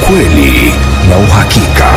ukweli na uhakika.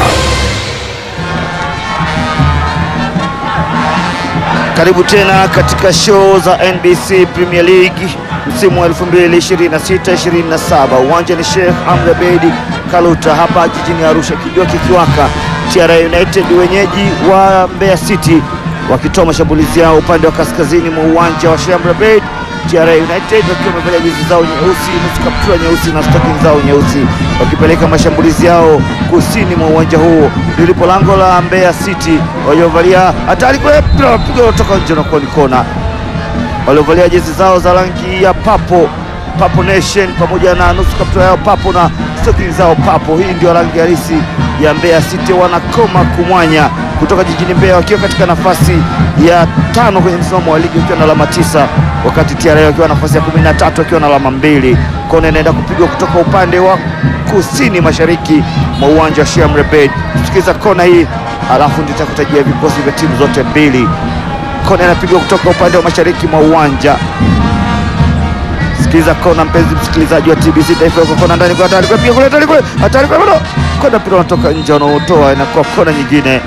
Karibu tena katika show za NBC Premier League msimu wa 2026-27. Uwanja ni Sheikh Amri Abeid Kaluta hapa jijini Arusha, kijua kikiwaka. TRA United wenyeji wa Mbeya City wakitoa mashambulizi yao upande wa kaskazini mwa uwanja wa Sheikh Amri Abeid. TRA United wakiwa wamevalia jezi zao nyeusi, nusu kaptura nyeusi na stocking zao nyeusi, wakipeleka mashambulizi yao kusini mwa uwanja huo lilipo lango la Mbeya City waliovalia hatari kule, mpira unapigwa kutoka nje na koni kona, waliovalia jezi zao za rangi ya papo Papo Nation pamoja na nusu kaptura yao papo na stocking zao papo. Hii ndio rangi halisi ya Mbeya City, wanakoma kumwanya kutoka jijini Mbeya wakiwa katika nafasi ya tano kwenye msimamo wa ligi wakiwa na alama tisa, wakati TRA wakiwa nafasi ya kumi na tatu wakiwa na alama mbili. Kona inaenda kupigwa kutoka upande wa kusini mashariki mwa uwanja wa Sheikh Amri Abeid. Tusikiza kona hii, alafu nitakutajia vikosi vya timu zote mbili. Kona inapigwa kutoka upande wa mashariki mwa uwanja Sikiliza kona, mpenzi msikilizaji wa TBC Taifa, yuko kona ndani kwa hatari kwa pia kule hatari kule hatari kwa bado kona, mpira unatoka nje, wanaotoa inakuwa kona nyingine,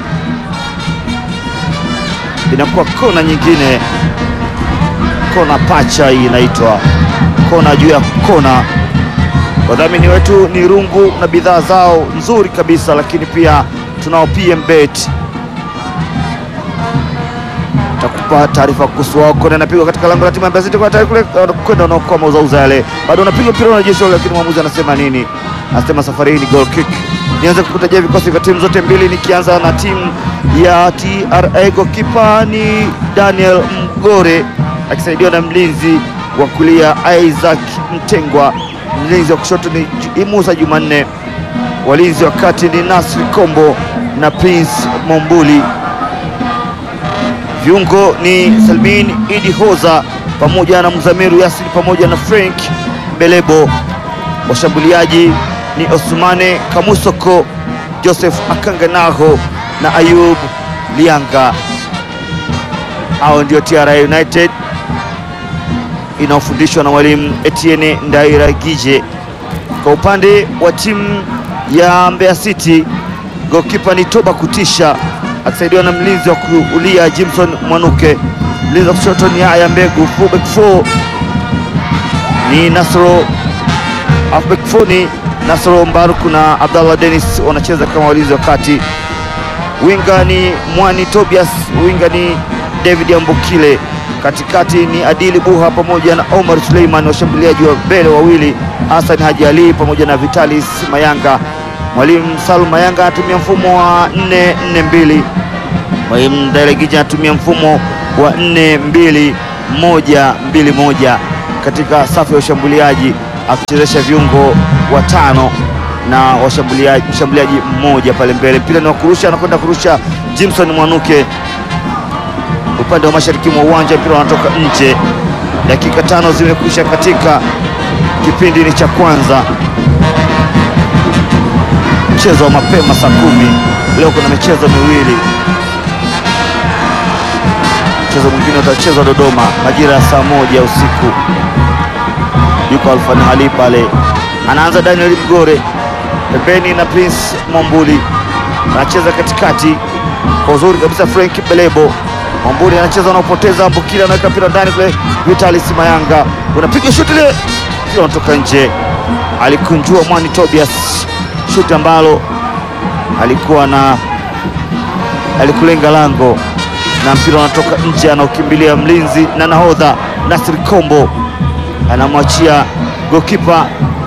inakuwa kona nyingine, kona pacha hii inaitwa kona juu ya kona. Wadhamini wetu ni Rungu na bidhaa zao nzuri kabisa, lakini pia tunao PM Bet takupa taarifa kuhusu wao. Kona inapigwa katika lango la timu ya Mbeya City kwa tayari kule kwenda unaokoa mauzauza yale, bado unapiga mpira unajeshi, lakini mwamuzi anasema nini? Anasema safari hii ni goal kick. Nianze kukutajia vikosi vya timu zote mbili, nikianza na timu ya TRA. Goalkeeper ni Daniel Mgore akisaidiwa na mlinzi wa kulia Isaac Mtengwa, mlinzi wa kushoto ni Musa Jumanne, walinzi wa kati ni Nasri Kombo na Prince Mombuli viungo ni Salmin Idi Hoza pamoja na Mzamiru Yasini pamoja na Frank Belebo. Washambuliaji ni Osmane Kamusoko, Joseph Akanganaho na Ayub Lianga. Hao ndio TRA United inaofundishwa na mwalimu Etienne Ndairagije. Kwa upande wa timu ya Mbeya City, goalkeeper ni Toba Kutisha akisaidiwa na mlinzi wa kulia Jimson Mwanuke, mlinzi wa kushoto ni Haya Mbegu, fullback 4 ni Nasro, halfback 4 ni Nasro Mbaruku na Abdallah Dennis wanacheza kama walinzi wa kati. Winga ni Mwani Tobias, winga ni David Ambokile, katikati ni Adili Buha pamoja na Omar Suleiman, washambuliaji wa mbele wawili Hassan Haji Ali pamoja na Vitalis Mayanga. Mwalimu Salum Mayanga anatumia mfumo wa 4-4-2. Mwalimu Ndairagije anatumia mfumo wa 4-2-1-2-1 katika safu ya ushambuliaji akichezesha viungo watano na washambuliaji mshambuliaji mmoja pale mbele. Mpira ni wa kurusha, anakwenda kurusha Jimson Mwanuke upande wa mashariki mwa uwanja, mpira unatoka nje. Dakika tano zimekwisha katika kipindi ni cha kwanza mchezo wa mapema saa kumi. Leo kuna michezo miwili. Mchezo mwingine utachezwa Dodoma majira ya saa moja usiku. Yuko Alfani Ali pale, anaanza Daniel Mgore pembeni na Prince Mombuli anacheza katikati kwa uzuri kabisa. Frank Belebo Mombuli anacheza, anaopoteza Mbukila, anaweka mpira ndani kule. Vitalis Mayanga unapiga shuti ile, mpira unatoka nje. Alikunjua Mwani Tobias shuti ambalo alikuwa na alikulenga lango na mpira unatoka nje, anaokimbilia mlinzi na nahodha Nasri Kombo anamwachia gokipa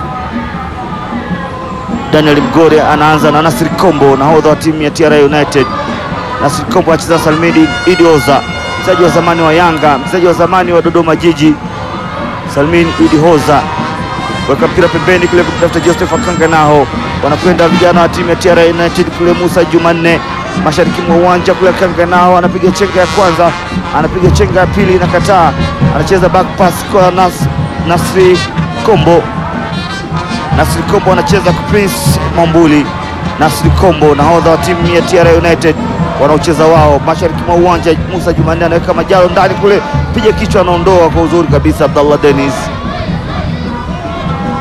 Daniel Mgore, anaanza na Nasri Kombo, nahodha wa timu ya TRA United. Nasri Kombo anacheza Salmidi Idioza, mchezaji wa zamani wa Yanga, mchezaji wa zamani wa Dodoma Jiji. Salmin Idioza weka mpira pembeni kule kutafuta Joseph Akanga, nao wanakwenda vijana wa timu ya TRA United kule. Musa Jumanne mashariki mwa uwanja kule, Akanga nao anapiga chenga ya kwanza, anapiga chenga ya pili, inakataa, anacheza back pass kwa Nas, Nasri Kombo. Nasri Kombo anacheza kwa Prince Mambuli. Nasri Kombo nahodha wa timu ya TRA United wanaocheza wao mashariki mwa uwanja. Musa Jumanne anaweka majalo ndani kule, piga kichwa, anaondoa kwa uzuri kabisa Abdallah Dennis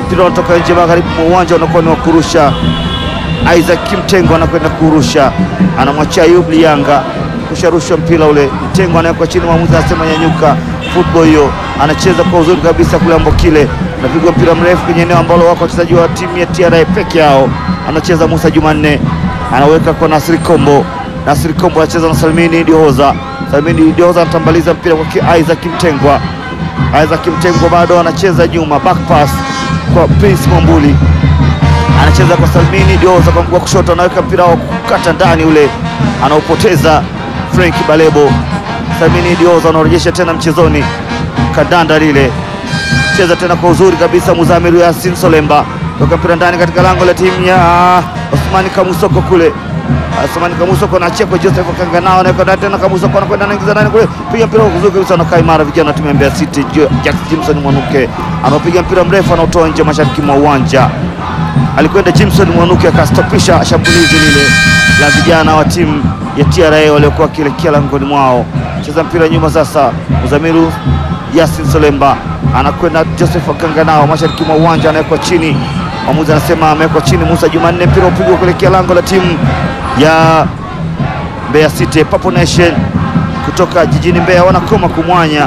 mpira unatoka nje magharibi mwa uwanja, unakuwa ni wa kurusha. Isaac Kimtengo anakwenda kurusha, anamwachia Ayub Lianga kusharusha mpira ule. Mtengo anawekwa chini, mwamuzi anasema nyanyuka. Football hiyo anacheza kwa uzuri kabisa kule Ambokile, anapigwa mpira mrefu kwenye eneo ambalo wako wachezaji wa timu ya TRA peke yao. Anacheza Musa Jumanne, anaweka kwa Nasri Kombo. Nasri Kombo anacheza na Salmini Dioza. Salmini Dioza anatambaliza mpira kwa Isaac Mtengwa. Isaac Mtengwa bado anacheza nyuma, back pass kwa Prince Mwambuli anacheza kwa Salmini Dioza kwa mguu wa kushoto, anaweka mpira wa kukata ndani ule, anaopoteza Frank Balebo. Salmini Dioza anaorejesha tena mchezoni, kadanda lile, cheza tena kwa uzuri kabisa. Muzamiru Yasin Solemba toka mpira ndani katika lango la timu ya Osmani Kamusoko kule Osmani Kamusoko anaachia kwa Joseph Kanganao, anaweka ndani tena. Kamusoko anakwenda anaingiza ndani kule, piga mpira kwa kuzuri kabisa, anakaa imara. Vijana wa timu ya Mbeya City, Jack Jimson Mwanuke anapiga mpira mrefu, anaotoa nje mashariki mwa uwanja alikwenda Jimson Mwanuke akastopisha shambulizi lile la vijana wa timu ya TRA waliokuwa wakielekea langoni mwao. Cheza mpira nyuma sasa, Muzamiru Yasin Solemba anakwenda Joseph Kanganao mashariki mwa uwanja, anawekwa chini. Mwamuzi anasema amewekwa chini. Musa Jumanne, mpira upigwa kuelekea lango la timu ya Mbeya City. Papo Nation kutoka jijini Mbeya wanakoma kumwanya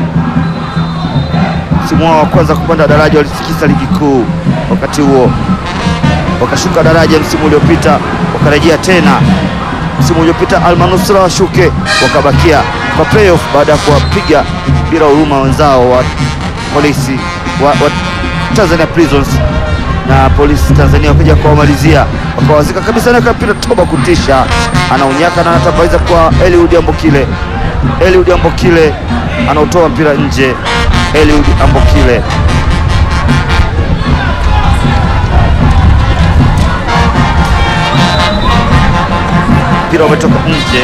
msimu wao wa kwanza kupanda daraja, walitikisa ligi kuu. Wakati huo wakashuka daraja msimu uliopita, wakarejea tena msimu uliopita almanusura washuke, wakabakia kwa playoff baada ya kuwapiga bila huruma wenzao wa polisi wa, wa Tanzania Prisons na polisi Tanzania wakaja kuwamalizia wakawazika kabisa, naweka mpira toba kutisha, anaunyaka na anatabaiza kwa Eliud Ambokile. Eliud Ambokile anautoa mpira nje. Eliud Ambokile mpira umetoka nje,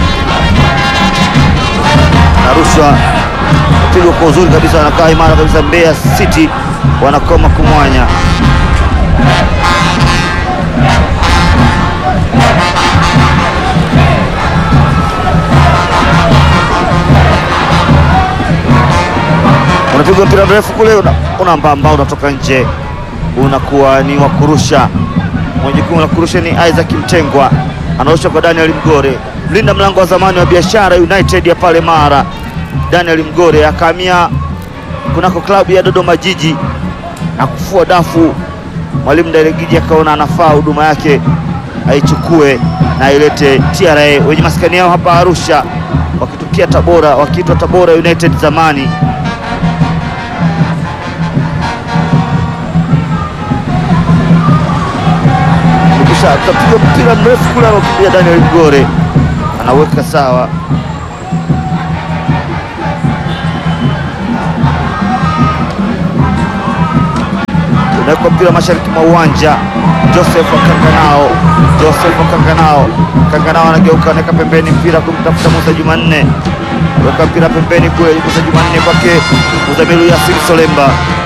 narushwa pigwa kwa uzuri kabisa, wanakaa imara kabisa. Mbeya City wanakoma kumwanya. Unapigwa mpira mrefu kule, unambamba, unatoka nje, unakuwa ni wa kurusha. Mwenye jukumu la kurusha ni Isaac Mtengwa, anarusha kwa Daniel Mgore, mlinda mlango wa zamani wa Biashara United ya pale Mara. Daniel Mgore akahamia kunako klabu ya Dodoma Jiji na kufua dafu. Mwalimu Ndailegiji akaona anafaa huduma yake aichukue na ailete TRA wenye maskani yao hapa Arusha, wakitukia Tabora, wakiitwa Tabora United zamani. Kapiga mpira mrefu kule, anaokimbia Daniel Mgore anaweka sawa. Unawekwa mpira mashariki mwa uwanja. Joseph Kanganao, Joseph Kanganao, Kanganao anageuka, anaweka pembeni mpira kumtafuta Musa Jumanne, weka mpira pembeni kule, Musa Jumanne kwake Muzamiru Yasin Solemba